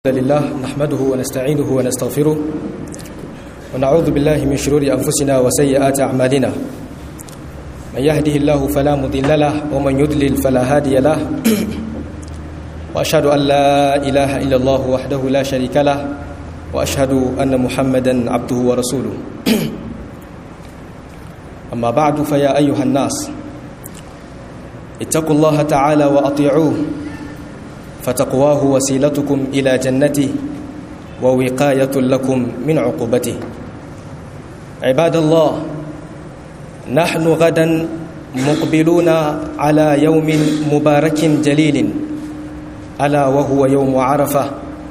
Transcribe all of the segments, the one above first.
الحمد لله نحمده ونستعينه ونستغفره ونعوذ بالله من شرور أنفسنا وسيئات أعمالنا من يهده الله فلا مضل له ومن يضلل فلا هادي له وأشهد أن لا إله إلا الله وحده لا شريك له وأشهد أن محمدا عبده ورسوله أما بعد فيا أيها الناس اتقوا الله تعالى وأطيعوه فتقواه وسيلتكم إلى جنته ووقاية لكم من عقوبته عباد الله نحن غدا مقبلون على يوم مبارك جليل ألا وهو يوم عرفة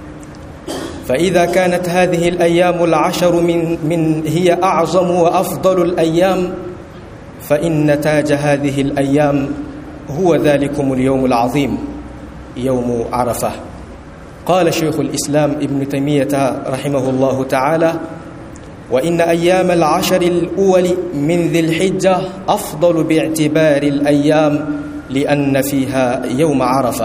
فإذا كانت هذه الأيام العشر من, من هي أعظم وأفضل الأيام فإن تاج هذه الأيام هو ذلكم اليوم العظيم يوم عرفة قال شيخ الإسلام ابن تيمية رحمه الله تعالى وإن أيام العشر الأول من ذي الحجة أفضل باعتبار الأيام لأن فيها يوم عرفة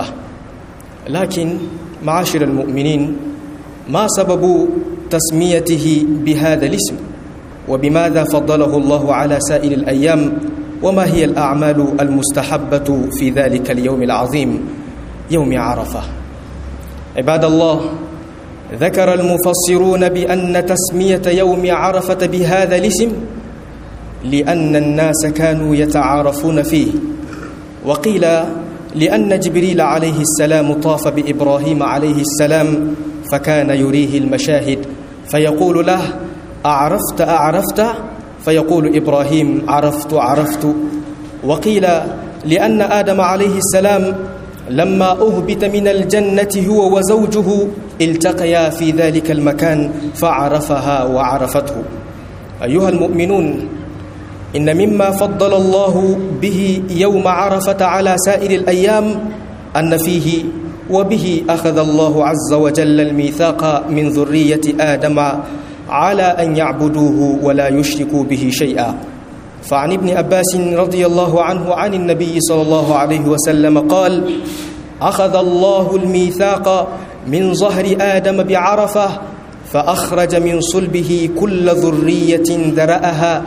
لكن معاشر المؤمنين ما سبب تسميته بهذا الاسم وبماذا فضله الله على سائر الأيام وما هي الأعمال المستحبة في ذلك اليوم العظيم يوم عرفة عباد الله ذكر المفسرون بأن تسمية يوم عرفة بهذا الاسم لأن الناس كانوا يتعارفون فيه وقيل لأن جبريل عليه السلام طاف بإبراهيم عليه السلام فكان يريه المشاهد فيقول له أعرفت أعرفت فيقول إبراهيم عرفت عرفت وقيل لأن آدم عليه السلام لما أهبط من الجنة هو وزوجه التقيا في ذلك المكان فعرفها وعرفته أيها المؤمنون إن مما فضل الله به يوم عرفة على سائر الأيام أن فيه وبه أخذ الله عز وجل الميثاق من ذرية آدم على أن يعبدوه ولا يشركوا به شيئا فعن ابن عباس رضي الله عنه عن النبي صلى الله عليه وسلم قال أخذ الله الميثاق من ظهر آدم بعرفة فأخرج من صلبه كل ذرية ذرأها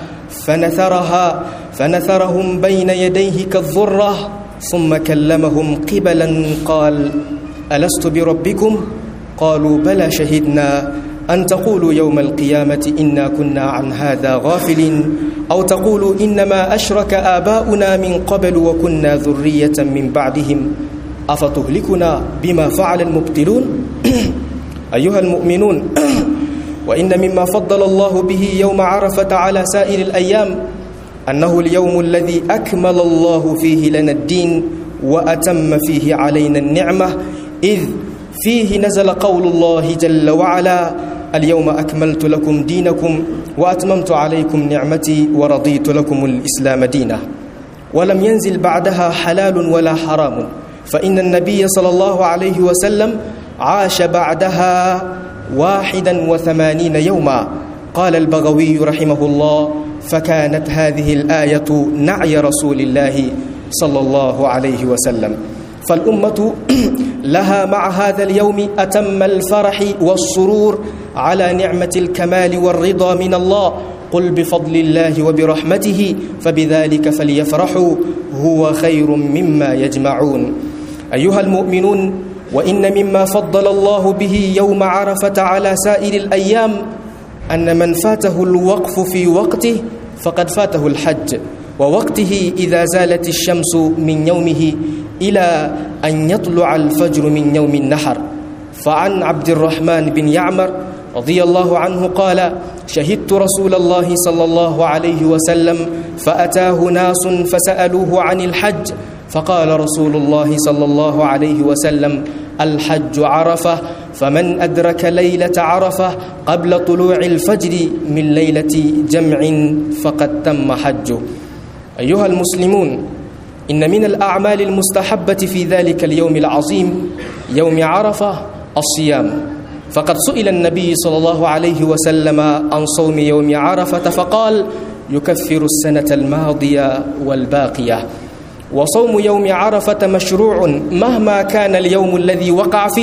فنثرها فنثرهم بين يديه كالذرة ثم كلمهم قبلا قال ألست بربكم قالوا بلى شهدنا أن تقولوا يوم القيامة إنا كنا عن هذا غافلين أو تقولوا إنما أشرك آباؤنا من قبل وكنا ذرية من بعدهم أفتهلكنا بما فعل المبتلون أيها المؤمنون وإن مما فضل الله به يوم عرفة على سائر الأيام أنه اليوم الذي أكمل الله فيه لنا الدين وأتم فيه علينا النعمة إذ فيه نزل قول الله جل وعلا اليوم أكملت لكم دينكم وأتممت عليكم نعمتي ورضيت لكم الإسلام دينا ولم ينزل بعدها حلال ولا حرام فإن النبي صلى الله عليه وسلم عاش بعدها واحدا وثمانين يوما قال البغوي رحمه الله فكانت هذه الآية نعي رسول الله صلى الله عليه وسلم فالأمة لها مع هذا اليوم أتم الفرح والسرور على نعمة الكمال والرضا من الله قل بفضل الله وبرحمته فبذلك فليفرحوا هو خير مما يجمعون أيها المؤمنون وإن مما فضل الله به يوم عرفة على سائر الأيام أن من فاته الوقف في وقته فقد فاته الحج ووقته إذا زالت الشمس من يومه إلى أن يطلع الفجر من يوم النحر فعن عبد الرحمن بن يعمر رضي الله عنه قال شهدت رسول الله صلى الله عليه وسلم فأتاه ناس فسألوه عن الحج فقال رسول الله صلى الله عليه وسلم الحج عرفة فمن أدرك ليلة عرفة قبل طلوع الفجر من ليلة جمع فقد تم حجه أيها المسلمون إن من الأعمال المستحبة في ذلك اليوم العظيم يوم عرفة الصيام فقد سئل النبي صلى الله عليه وسلم عن صوم يوم عرفة فقال يكفر السنة الماضية والباقية وصوم يوم عرفة مشروع مهما كان اليوم الذي وقع فيه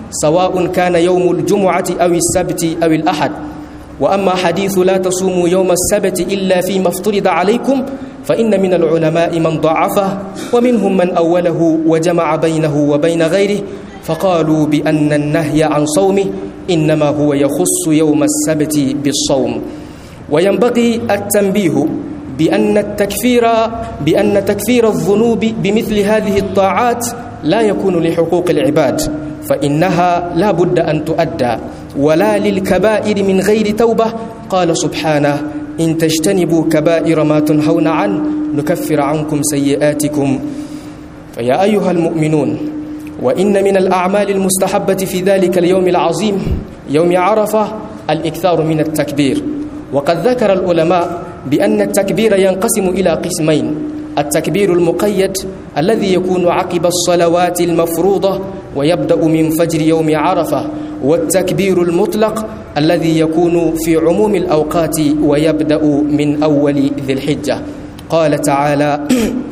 سواء كان يوم الجمعة أو السبت أو الأحد وأما حديث لا تصوموا يوم السبت إلا فيما افترض عليكم فإن من العلماء من ضعفه ومنهم من أوله وجمع بينه وبين غيره فقالوا بأن النهي عن صومه إنما هو يخص يوم السبت بالصوم وينبغي التنبيه بأن التكفير بأن تكفير الذنوب بمثل هذه الطاعات لا يكون لحقوق العباد فإنها لا بد أن تؤدى ولا للكبائر من غير توبة قال سبحانه إن تجتنبوا كبائر ما تنهون عنه نكفر عنكم سيئاتكم فيا أيها المؤمنون وإن من الأعمال المستحبة في ذلك اليوم العظيم يوم عرفة الإكثار من التكبير وقد ذكر العلماء بأن التكبير ينقسم إلى قسمين التكبير المقيد الذي يكون عقب الصلوات المفروضة ويبدأ من فجر يوم عرفة والتكبير المطلق الذي يكون في عموم الأوقات ويبدأ من أول ذي الحجة قال تعالى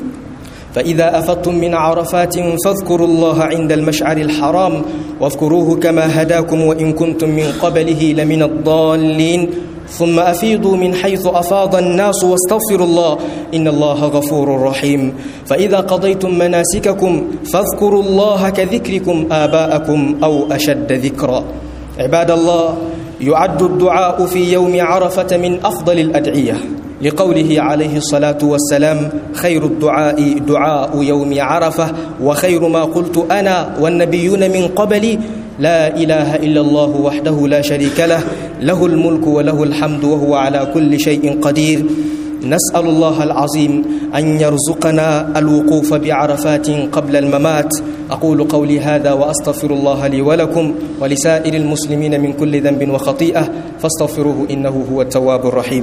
فإذا أفضتم من عرفات فاذكروا الله عند المشعر الحرام واذكروه كما هداكم وإن كنتم من قبله لمن الضالين ثم أفيضوا من حيث أفاض الناس واستغفروا الله إن الله غفور رحيم فإذا قضيتم مناسككم فاذكروا الله كذكركم آباءكم أو أشد ذكرا عباد الله يعد الدعاء في يوم عرفة من أفضل الأدعية لقوله عليه الصلاة والسلام خير الدعاء دعاء يوم عرفة وخير ما قلت أنا والنبيون من قبلي لا إله إلا الله وحده لا شريك له له الملك وله الحمد وهو على كل شيء قدير نسأل الله العظيم أن يرزقنا الوقوف بعرفات قبل الممات أقول قولي هذا وأستغفر الله لي ولكم ولسائر المسلمين من كل ذنب وخطيئة فاستغفروه إنه هو التواب الرحيم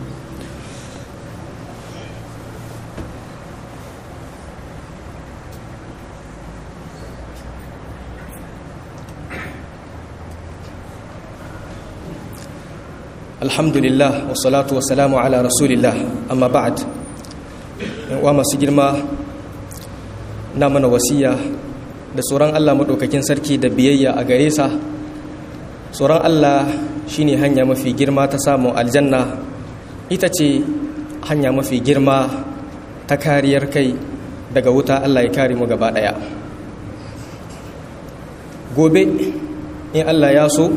alhamdulillah wassalatu wassalamu ala rasulillah amma ba'd wa masu girma na mana wasiya da tsoron Allah maɗaukakin sarki da biyayya a gare sa tsoron Allah shine hanya mafi girma ta samun aljanna ita ce hanya mafi girma ta kariyar kai daga wuta Allah ya kare mu gaba ɗaya gobe in Allah ya so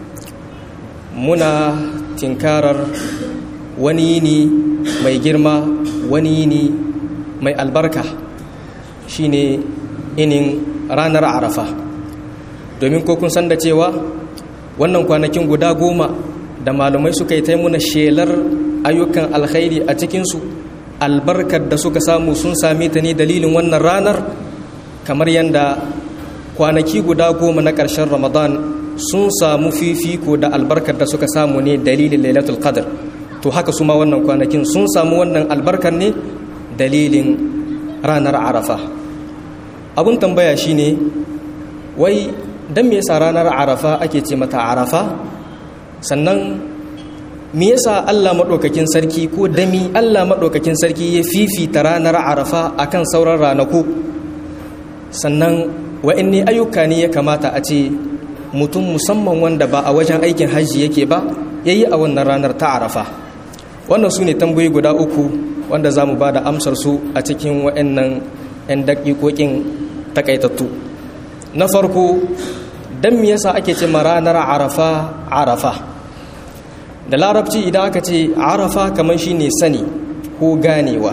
muna tinkarar wani yini mai girma wani yini mai albarka shine inin ranar arafa domin ko kun san da cewa wannan kwanakin guda goma da malumai suka yi taimuna shelar ayyukan alkhairi a cikinsu albarkar da suka samu sun sami ta ne dalilin wannan ranar kamar yadda kwanaki guda goma na ƙarshen ramadan sun samu fifiko da albarkar da suka samu ne dalilin lailatul qadr to haka su ma wannan kwanakin sun samu wannan albarkar ne dalilin ranar arafa abun tambaya shine wai dan me yasa ranar arafa ake ce mata arafa sannan me yasa Allah madaukakin sarki ko dami Allah madaukakin sarki ya fifita ranar arafa akan sauran ranaku sannan wa'anne ayyuka ne ya kamata a ce mutum musamman wanda ba a wajen aikin hajji yake ba ya yi a wannan ranar ta arafa wannan su ne tambayi guda uku wanda za mu ba da amsar su a cikin wa'annan 'yan daƙiƙoƙin takaitattu na farko don me yasa ake ce ranar arafa arafa da larabci idan aka ce arafa kamar shi ne sani ko ganewa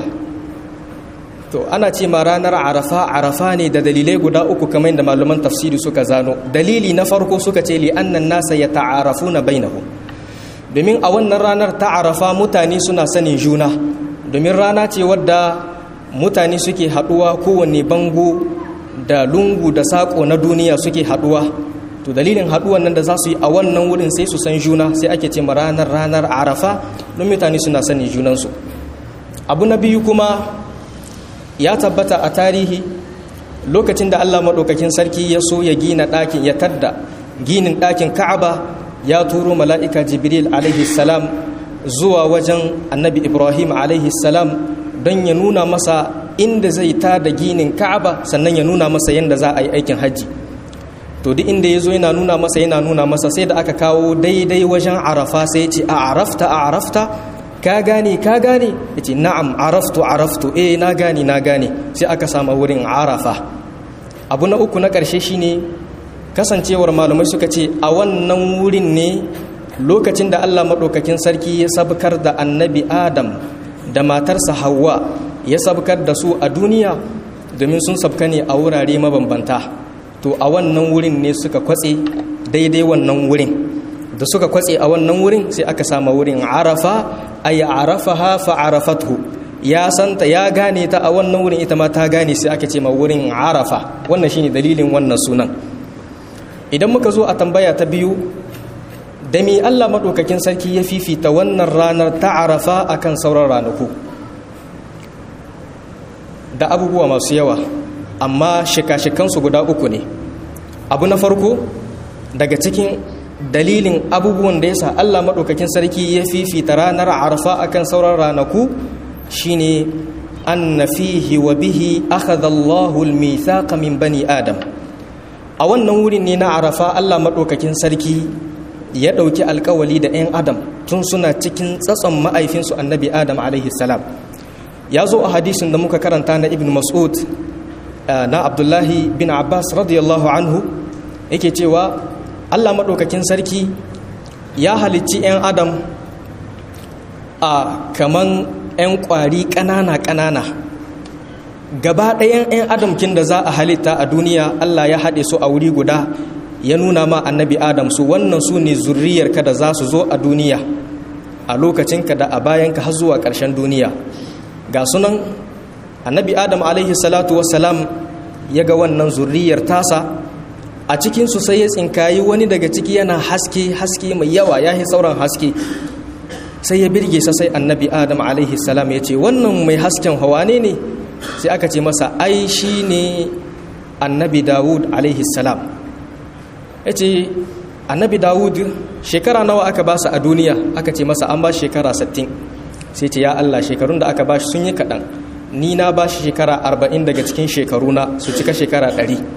to ana ce ma ranar arafa arafa ne da dalilai guda uku kamar da malaman tafsiri suka zano dalili na farko suka ce li'annan nasa ya ta'arafu na bainahu domin a wannan ranar ta arafa mutane suna sanin juna domin rana ce wadda mutane suke haduwa kowanne bango da lungu da sako na duniya suke haduwa to dalilin haduwan nan da za su yi a wannan wurin sai su san juna sai ake ce ma ranar ranar arafa don mutane suna sanin junansu abu na biyu kuma ya tabbata a tarihi lokacin da Allah maɗaukakin sarki ya so ya gina ɗakin ya tadda ginin ɗakin ka'aba ya turo mala'ika jibril alaihi salam zuwa wajen annabi ibrahim alaihi salam don ya nuna masa inda zai ta da ginin ka'aba sannan ya nuna masa yadda za a yi aikin hajji to duk inda ya zo yana nuna masa yana nuna masa sai da aka kawo daidai wajen arafa sai ce a arafta a arafta ka gane ka gane ya ce na'am araftu araftu eh na gane na gane sai aka sama wurin arafa abu na uku na ƙarshe shine kasancewar malamai suka ce a wannan wurin ne lokacin da allah maɗaukakin sarki ya sabkar da annabi adam da matarsa hawa ya sabkar da su a duniya domin sun sabka ne a wurare mabambanta to a wannan wurin ne suka kwatse daidai wannan wurin da suka kwatse a wannan wurin sai aka sama wurin arafa ay arafaha fa arafathu ya santa ya gane ta a wannan wurin ita ma ta gane sai aka ce ma wurin arafa wannan shine dalilin wannan sunan idan muka zo a tambaya ta biyu da mi Allah madaukakin sarki ya fifita wannan ranar ta arafa akan sauran ranaku da abubuwa masu yawa amma shika-shikansu guda uku ne abu na farko daga cikin dalilin abubuwan da ya sa Allah maɗaukakin sarki ya fifita ranar arfa akan sauran ranaku shine anna fihi wa bihi akhadha Allahu al-mithaqa min bani Adam a wannan wurin ne na arafa Allah maɗaukakin sarki ya ɗauki alkawali da 'yan Adam tun suna cikin tsatson ma'aifinsu annabi Adam alaihi salam ya zo a hadisin da muka karanta na ibn Mas'ud na Abdullahi bin Abbas radiyallahu anhu yake cewa Allah maɗaukakin sarki ya halicci 'yan adam a kaman 'yan ƙwari ƙanana-ƙanana gaba ɗayan 'yan adamkin da za a halitta a duniya Allah ya haɗe su a wuri guda ya nuna ma annabi adam su wannan su ne zurriyarka da za su zo a duniya a lokacinka da a bayanka har zuwa ƙarshen duniya ga sunan annabi adam alaihi salatu wassalam ya ga wannan zurriyar tasa a cikinsu sai ya tsinkayi wani daga ciki yana haske haske mai yawa ya yi sauran haske sai ya birge sa sai annabi adam alaihi salam ya ce wannan mai hasken hawa ne ne sai aka ce masa ai shi ne annabi dawud alaihi salam ya ce annabi dawud shekara nawa aka ba su a duniya aka ce masa an ba shekara 60 sai ce ya allah shekarun da aka ba shi sun yi kaɗan ni na ba shi shekara 40 daga cikin shekaruna su cika shekara 100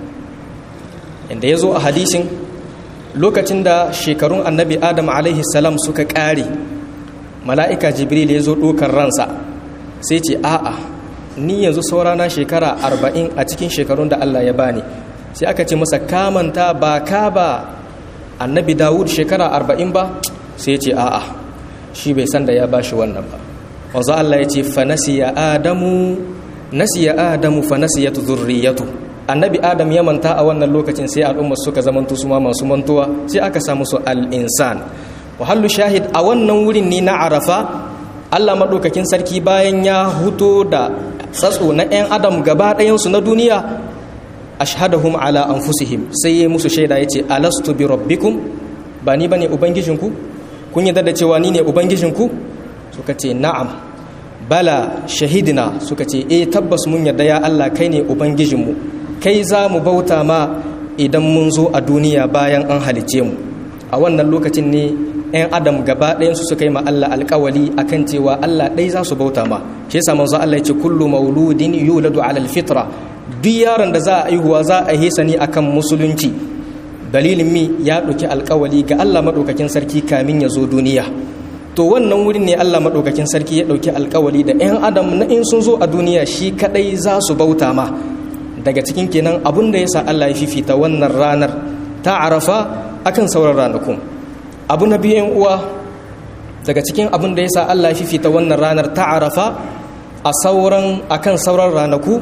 inda ya zo a hadisin lokacin da shekarun annabi adam alaihi salam suka ƙare mala'ika jibril ya zo ɗokar ransa sai ce a'a ni yanzu saurana shekara arba'in a cikin shekarun da allah ya bani sai aka ce masa kamanta ba ka ba annabi dawud shekara arba'in ba sai ce a'a shi bai san da ya ba shi wannan ba wanzu allah ya ce fa nasiya adamu nasiya adamu fa nasiyatu zurriyatu annabi adam ya manta a wannan lokacin sai al'ummar suka zamanto su ma masu mantuwa sai aka samu su al-insan wahallu shahid a wannan wurin ne na arafa allah maɗaukakin sarki bayan ya huto da tsatso na 'yan adam gaba ɗayansu na duniya ashhadahum ala anfusihim sai ya musu shaida ya ce alastu bi rabbikum ba ni bane ubangijinku kun yarda da cewa ni ne ubangijinku suka ce na'am bala shahidina suka ce eh tabbas mun yarda ya allah kai ne ubangijinmu kai za mu bauta ma idan mun zo a duniya bayan an halice mu a wannan lokacin ne 'yan adam gaba ɗayansu suka yi ma Allah alkawali akan cewa Allah ɗai za su bauta ma shi yasa manzo Allah ya ce kullu mauludin yuladu ala alfitra duk yaron da za a aihuwa za a hisa ne akan musulunci dalilin mi ya ɗauki alkawali ga Allah maɗaukakin sarki kamin ya zo duniya to wannan wurin ne Allah maɗaukakin sarki ya ɗauki alkawali da 'yan adam na in sun zo a duniya shi kaɗai za su bauta ma daga cikin kenan abin da ya sa Allah ya fifita wannan ranar ta arafa akan sauran ranakun abu na biyan uwa daga cikin abin da ya sa Allah ya fifita wannan ranar ta arafa a sauran akan sauran ranaku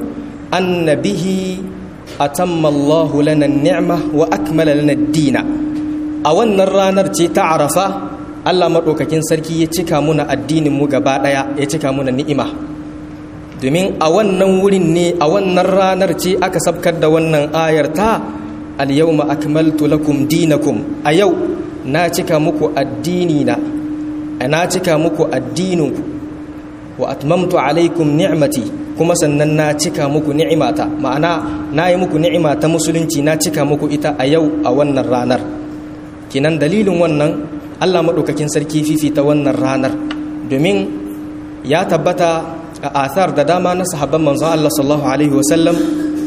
annabihi atamma Allahu lana ni'ma wa akmala lana dina a wannan ranar ce ta arafa Allah maɗaukakin sarki ya cika muna addinin mu gaba ɗaya ya cika muna ni'ima domin a wannan wurin ne a wannan ranar ce aka sabkar da wannan ayar ta al-yawma akmaltu lakum dinakum a yau na cika muku addini na na cika muku addininku wa atmamtu alaikum ni'mati kuma sannan na cika muku ni'imata ma'ana na yi muku ni'ima ta musulunci na cika muku ita a yau a wannan ranar kinan dalilin wannan Allah maɗaukakin sarki fifita wannan ranar domin ya tabbata a athar da dama na sahabban manzon Allah sallallahu alaihi wasallam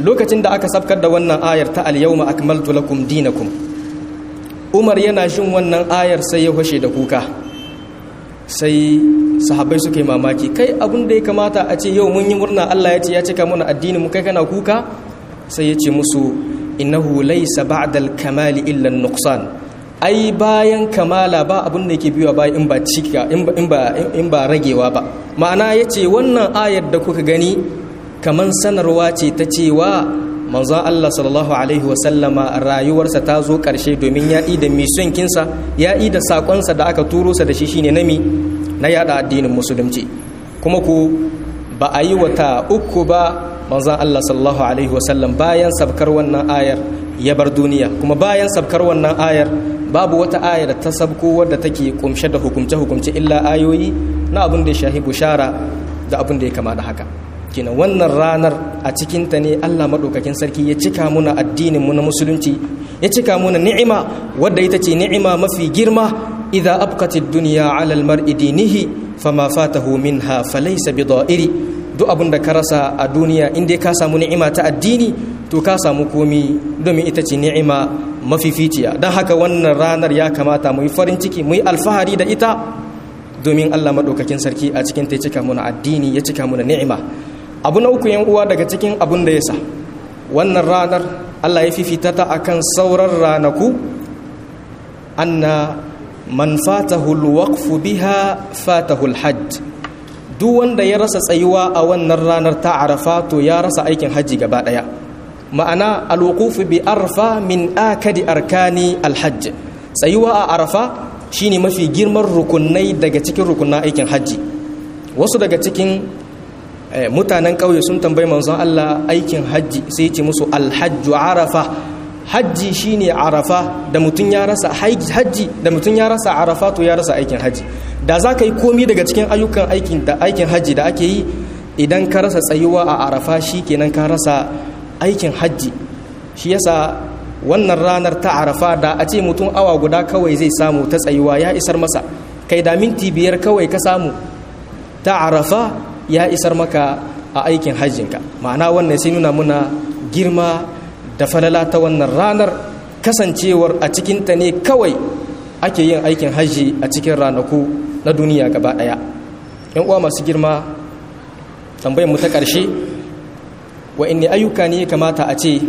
lokacin da aka sabkar da wannan ayar ta al-yawma akmaltu lakum dinakum Umar yana jin wannan ayar sai ya fashe da kuka sai sahabbai suka yi mamaki kai abin da ya kamata a ce yau mun yi murna Allah ya ce ya cika mana addini mu kai kana kuka sai ya ce musu innahu laysa ba'da al-kamali illa an-nuqsan ai bayan kamala ba abin da yake biyo baya in ba cika in ba in ba ragewa ba ma'ana yace wannan ayar da kuka gani kaman sanarwa ce ta cewa manzon Allah sallallahu alaihi wa sallama rayuwarsa ta zo karshe domin ya da mission kinsa ya da sakonsa da aka turo sa da shi shine nami na yada addinin musulunci kuma ku ba a yi wata uku ba manzon Allah sallallahu alaihi wa sallam bayan sabkar wannan ayar ya bar duniya kuma bayan sabkar wannan ayar babu wata ayar ta sabko wadda take kumshe da hukumce-hukumce illa ayoyi na abin da ya shahi bushara da abin da ya kama da haka kina wannan ranar a cikinta ne allah maɗaukakin sarki ya cika muna addinin mu na musulunci ya cika muna ni'ima wadda ita ce ni'ima mafi girma idza abqatid dunya ala almar'i dinihi fama fatahu minha falaysa bida'iri duk abin da ka rasa a duniya in dai ka samu ni'ima ta addini to ka samu komi domin ita ce ni'ima mafificiya don haka wannan ranar ya kamata mu yi farin ciki mu yi alfahari da ita domin Allah maɗaukakin sarki a cikin ta cika muna addini ya cika muna ni'ima abu na uku yan uwa daga cikin abun da ya sa wannan ranar Allah ya fifita ta akan sauran ranaku anna man fatahu alwaqfu biha fatahu alhajj duk wanda ya rasa tsayuwa a wannan ranar ta arafa to ya rasa aikin hajji gaba daya ma'ana alwuqufu bi arfa min akadi arkani alhajj tsayuwa a arafa shine mafi girman rukunai daga cikin rukunan aikin hajji wasu daga cikin mutanen ƙauye sun tambayi manzon Allah aikin hajji sai ce musu alhajju arafa hajji shine arafa da mutum ya rasa hajji da mutum ya rasa arafa to ya rasa aikin hajji da za ka yi komi daga cikin ayyukan aikin da aikin hajji da ake yi idan ka rasa tsayuwa a arafa shi kenan ka rasa aikin hajji shi yasa wannan ranar ta arafa da a ce mutum awa guda kawai zai samu ta tsayuwa ya isar masa kai da minti biyar kawai ka samu ta arafa ya isar maka a aikin hajjinka ma'ana wannan sai nuna muna girma da falala ta wannan ranar kasancewar a cikinta ne kawai ake yin aikin hajji a cikin ranaku na duniya gaba ɗaya yan uwa masu girma tambayar mu ta ƙarshe wa'inne ayyuka ne kamata a ce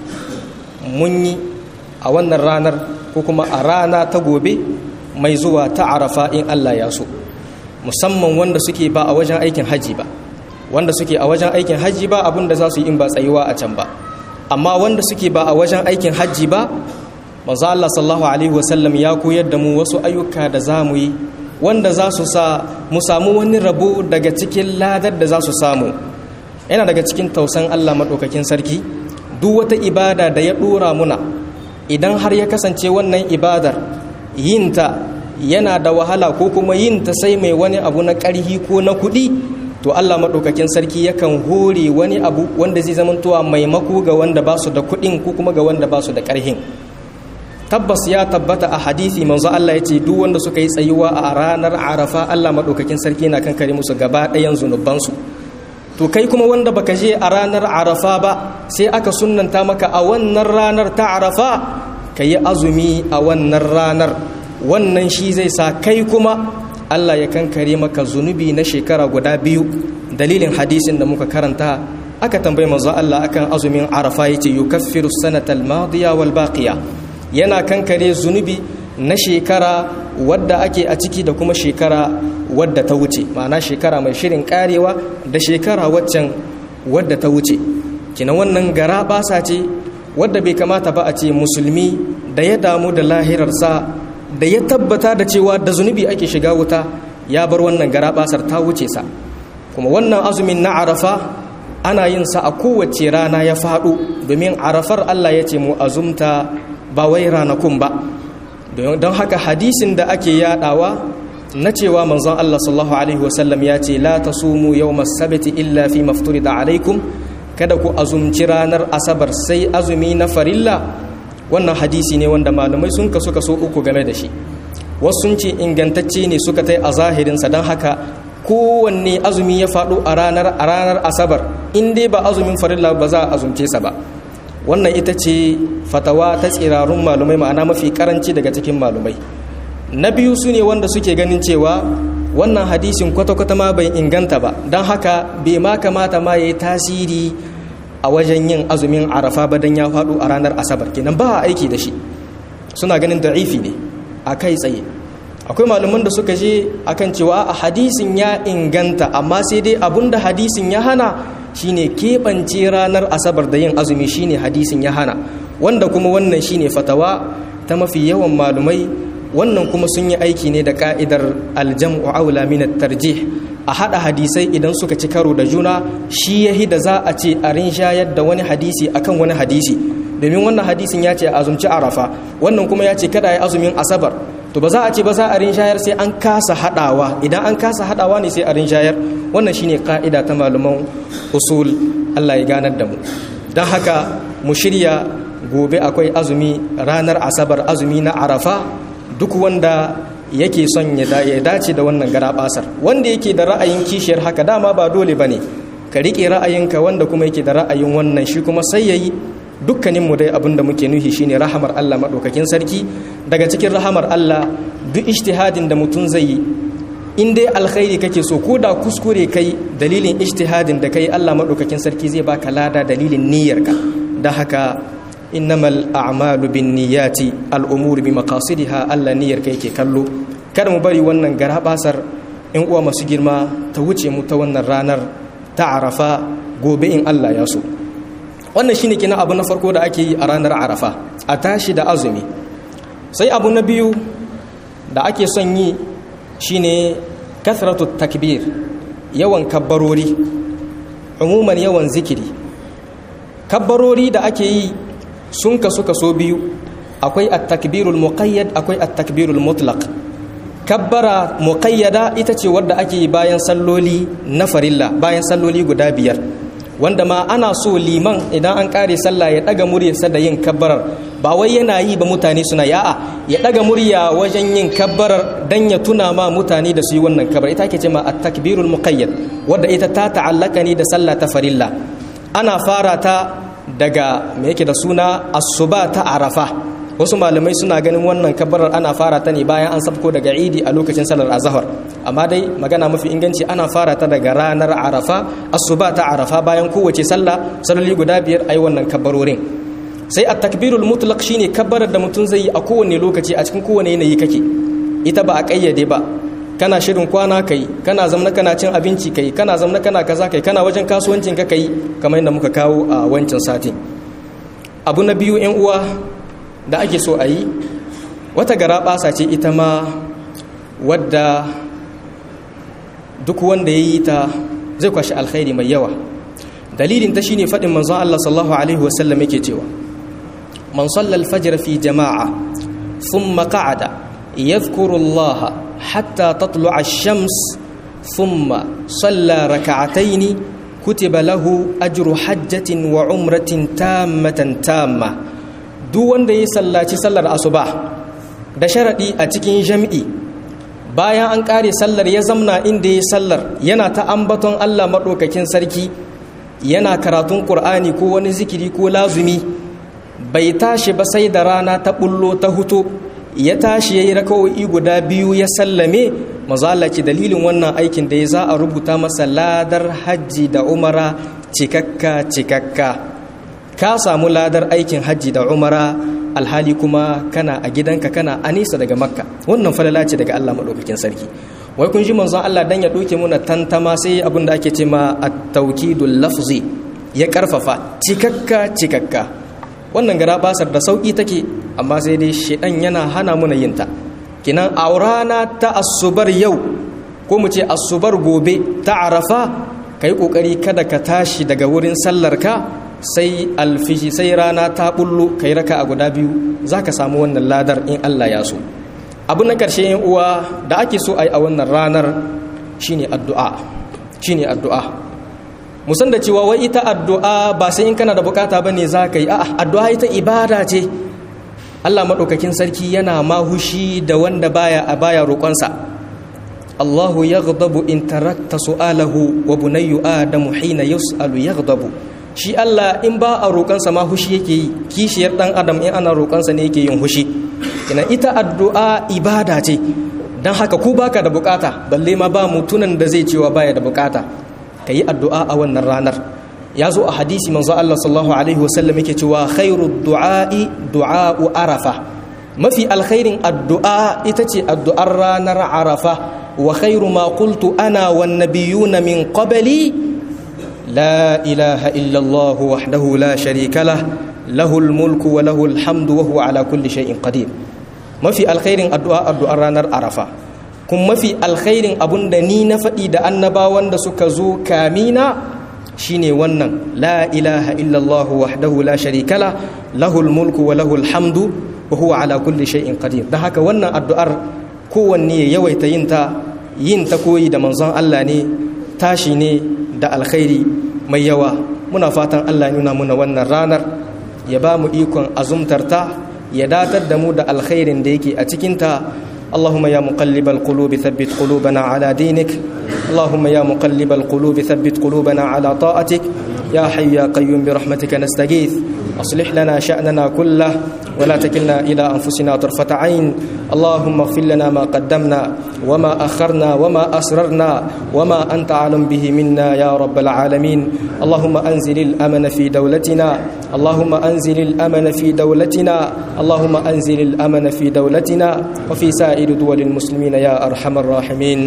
mun yi a wannan ranar ko kuma a rana ta gobe mai zuwa ta arafa in Allah ya so musamman wanda suke ba a wajen aikin haji ba wanda suke a wajen aikin haji ba abin da za su yi in ba tsayuwa a can ba amma wanda suke ba a wajen aikin haji ba manzo Allah sallallahu alaihi wasallam ya koyar da mu wasu ayyuka da za mu yi wanda za su sa mu samu wani rabo daga cikin ladar da za su samu yana daga cikin tausan Allah maɗaukakin sarki duk wata ibada da ya ɗora muna idan har ya kasance wannan ibadar yinta yana da wahala ko kuma yinta sai mai wani abu na ƙarhi ko na kuɗi to Allah maɗaukakin sarki yakan hore wani abu wanda zai zamantowa maimako ga wanda ba su da kuɗin ko kuma ga wanda ba su da ƙarhin tabbas ya tabbata a hadisi manzo Allah ya ce duk wanda suka yi tsayuwa a ranar arafa Allah maɗaukakin sarki na kankare musu gaba ɗayan zunubansu to kai kuma wanda baka je a ranar arafa ba sai aka sunnanta maka a wannan ranar ta arafa ka yi azumi a wannan ranar wannan shi zai sa kai kuma Allah ya kankare maka zunubi na shekara guda biyu dalilin hadisin da muka karanta aka tambayi manzo Allah akan azumin arafa yace yukaffiru sanatal madiya wal baqiya yana kankare zunubi na shekara wadda ake a ciki da kuma shekara wadda ta wuce ma'ana shekara mai shirin karewa da shekara waccan wadda ta wuce kina wannan gara basa ce wadda bai kamata ba a ce musulmi da ya damu da lahirarsa da ya tabbata da cewa da zunubi ake shiga wuta ya bar wannan gara basar ta wuce sa kuma wannan azumin na arafa ana yin sa a kowace rana ya faɗo domin arafar Allah ya ce mu azumta ba wai ranakun ba don haka hadisin da ake yadawa na cewa manzon Allah sallallahu alaihi wasallam ya ce la tasumu yawmas sabti illa fi mafturida alaikum kada ku azumci ranar asabar sai azumi na farilla wannan hadisi ne wanda malamai sun kaso kaso uku game da shi wasu sun ce ingantacce ne suka tai a zahirinsa don haka kowanne azumi ya faɗo a ranar a ranar asabar in dai ba azumin farilla ba za a azumce sa ba wannan ita ce fatawa ta tsirarun malumai ma'ana mafi karanci daga cikin malumai na biyu su ne wanda suke ganin cewa wannan hadisin kwata-kwata ma bai inganta ba don haka bai ma kamata ma ya yi tasiri a wajen yin azumin arafa ba don ya faɗo a ranar asabar kenan ba a aiki da shi suna ganin da'ifi ne a kai tsaye akwai malaman da suka je akan cewa a hadisin ya inganta amma sai dai abun da hadisin ya hana shine keɓance ranar asabar da yin azumi shine hadisin ya hana wanda kuma wannan shine fatawa ta mafi yawan malumai wannan kuma sun yi aiki ne da ka'idar aljam'u aula min tarjih a hada hadisai idan suka ci karo da juna shi yahi da za a ce a rinshayar da wani hadisi akan wani hadisi domin wannan hadisin ya ce a azumci arafa wannan kuma ya ce kada ya azumin asabar to ba za a ce ba za a rinshayar sai an kasa hadawa idan an kasa hadawa ne sai a rinshayar wannan shine ka'ida ta malaman usul Allah ya ganar da mu don haka mu shirya gobe akwai azumi ranar asabar azumi na arafa duk wanda yake son ya dace da wannan garabasar wanda yake da ra'ayin kishiyar haka dama ba dole bane ka rike ra'ayinka wanda kuma yake da ra'ayin wannan shi kuma sai yayi dukkanin mu dai abinda muke nuhi shine rahamar Allah madaukakin sarki daga cikin rahamar Allah duk ijtihadin da mutum zai yi in dai alkhairi kake so ko da kuskure kai dalilin ijtihadin da kai Allah madaukakin sarki zai baka lada dalilin niyyarka da haka innamal a'malu binniyati al'umuru bi maqasidiha Allah niyyar kai ke kallo kada mu bari wannan garabasar in uwa masu girma ta wuce mu ta wannan ranar ta Arafa gobe in Allah ya so wannan shine kina abu na farko da ake yi a ranar Arafa a tashi da azumi sai abu na biyu da ake son yi shine kathratu takbir yawan kabbarori umuman yawan zikiri kabbarori da ake yi sun kasu kaso biyu akwai at-takbirul muqayyad akwai at-takbirul mutlaq kabbara muqayyada ita ce wadda ake yi bayan salloli na farilla bayan salloli guda biyar wanda ma ana so liman idan an kare sallah ya daga muryarsa da yin kabbarar ba wai yana yi ba mutane suna ya'a ya daga murya wajen yin kabbarar dan ya tuna ma mutane da su yi wannan kabbar ita ake ce ma at-takbirul muqayyad wadda ita ta ta'allaka ne da sallah ta farilla ana fara ta daga me yake da suna asuba ta arafa wasu malamai suna ganin wannan kabbarar ana fara ta ne bayan an sabko daga idi a lokacin salar azhar amma dai magana mafi inganci ana fara ta daga ranar arafa asuba ta arafa bayan kowace sallah saloli guda biyar ayi wannan kabbarorin sai a takbirul mutlaq shine kabbarar da mutum zai yi a kowane lokaci a cikin kowane yanayi kake ita ba a kayyade ba kana shirin kwana kai kana zamna kana cin abinci kai kana zamna kana kaza kai kana wajen kasuwancin ka kai kamar yadda muka kawo a wancan satin abu na biyu yan uwa da ake so a yi wata gara basa ce ita ma wadda duk wanda ya yi ta zai kwashi alkhairi mai yawa dalilin ta shine faɗin manzon Allah sallallahu alaihi wasallam yake cewa man sallal fajr fi jama'a thumma qa'ada yadhkuru Allah حتى تطلع الشمس ثم صلى ركعتين كتب له أجر حجة وعمرة تامة تامة duk wanda ya sallaci sallar asuba da sharaɗi a cikin jam'i bayan an ƙare sallar ya zamna inda ya sallar yana ta ambaton Allah maɗaukakin sarki yana karatun ƙur'ani ko wani zikiri ko lazumi bai tashi ba sai da rana ta ɓullo ta huto ya tashi ya yi raka'o'i guda biyu ya sallame mazalaci dalilin wannan aikin da ya za a rubuta masa ladar hajji da umara cikakka cikakka ka samu ladar aikin hajji da umara alhali kuma kana a gidanka kana a nesa daga makka wannan falala ce daga allah maɗaukakin sarki wai kun ji manzon allah dan ya ɗauke muna tantama sai abin da ake ce ma at-tawkidul lafzi ya karfafa cikakka cikakka wannan gara basar da sauki take amma sai dai shedan yana hana muna yin ta kinan a rana ta asubar yau ko mu ce asubar gobe ta arafa kai kokari kada ka tashi daga wurin sallar ka sai alfishi sai rana ta bullo kai raka a guda biyu zaka samu wannan ladar in Allah ya so abu na karshe yan uwa da ake so ai a wannan ranar shine addu'a shine addu'a musan da cewa wai ita addu'a ba sai in kana da bukata bane zaka yi a'a addu'a ita ibada ce Allah maɗaukakin sarki yana mahushi da wanda baya a baya roƙonsa Allahu yaghdabu in tarakta su'alahu wa bunayyu adamu hina yus'alu yaghdabu shi Allah in ba a roƙansa ma hushi yake yi kishiyar dan adam in ana roƙansa ne yake yin hushi kina ita addu'a ibada ce dan haka ku baka da bukata balle ma ba mutunan da zai cewa baya da bukata kayi addu'a a wannan ranar ya zo a hadisi manzo Allah sallallahu alaihi wasallam yake cewa khairu du'a'i du'a'u arafa mafi alkhairin addu'a ita ce addu'ar ranar arafa wa khairu ma qultu ana wan nabiyuna min qabli la ilaha illa Allah wahdahu la sharika lah lahul mulku wa lahul hamdu wa huwa ala kulli shay'in qadir mafi alkhairin addu'a addu'ar ranar arafa kuma mafi alkhairin abunda ni na faɗi da annabawan da suka zo kamina shine wannan la ilaha illallah wahdahu la sharika la lahul mulku wa lahul hamdu wa huwa ala kulli shay'in qadir dan haka wannan addu'ar kowanne ya yawaita yin ta yin ta koyi da manzon Allah ne tashi ne da alkhairi mai yawa muna fatan Allah ya nuna muna wannan ranar ya ba mu ikon azumtar ta ya datar da mu da alkhairin da yake a cikin ta اللهم يا مقلب القلوب ثبت قلوبنا على دينك اللهم يا مقلب القلوب ثبت قلوبنا على طاعتك يا حي يا قيوم برحمتك نستغيث أصلح لنا شأننا كله ولا تكلنا إلى أنفسنا طرفة عين اللهم اغفر لنا ما قدمنا وما أخرنا وما أسررنا وما أنت أعلم به منا يا رب العالمين اللهم أنزل الأمن في دولتنا اللهم أنزل الأمن في دولتنا اللهم أنزل الأمن في دولتنا وفي سائر دول المسلمين يا أرحم الراحمين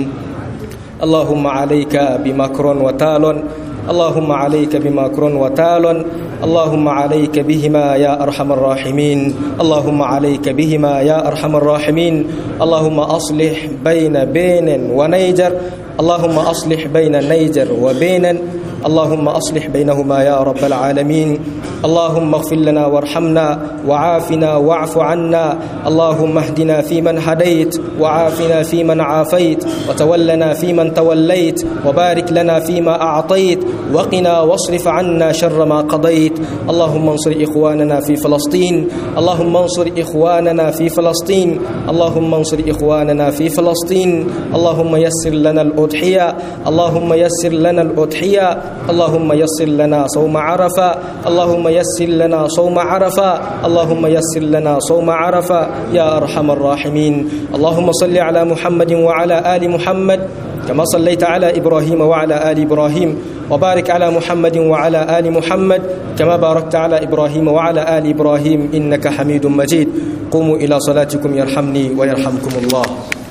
اللهم عليك بمكر وتال اللهم عليك بمكر وتال اللهم عليك بهما يا أرحم الراحمين اللهم عليك بهما يا أرحم الراحمين اللهم أصلح بين بين ونيجر اللهم أصلح بين نيجر وبين اللهم أصلح بينهما يا رب العالمين اللهم اغفر لنا وارحمنا وعافنا واعف عنا اللهم اهدنا فيمن هديت وعافنا فيمن عافيت وتولنا فيمن توليت وبارك لنا فيما أعطيت وقنا واصرف عنا شر ما قضيت اللهم انصر إخواننا في فلسطين اللهم انصر إخواننا في فلسطين اللهم انصر إخواننا في فلسطين اللهم يسر لنا الأضحية اللهم يسر لنا الأضحية اللهم يسر لنا صوم عرفة اللهم يسر لنا صوم عرفة اللهم يسر لنا صوم عرفة يا أرحم الراحمين اللهم صل على محمد وعلى آل محمد كما صليت على إبراهيم وعلى آل إبراهيم وبارك على محمد وعلى آل محمد كما باركت على إبراهيم وعلى آل إبراهيم إنك حميد مجيد قوموا إلى صلاتكم يرحمني ويرحمكم الله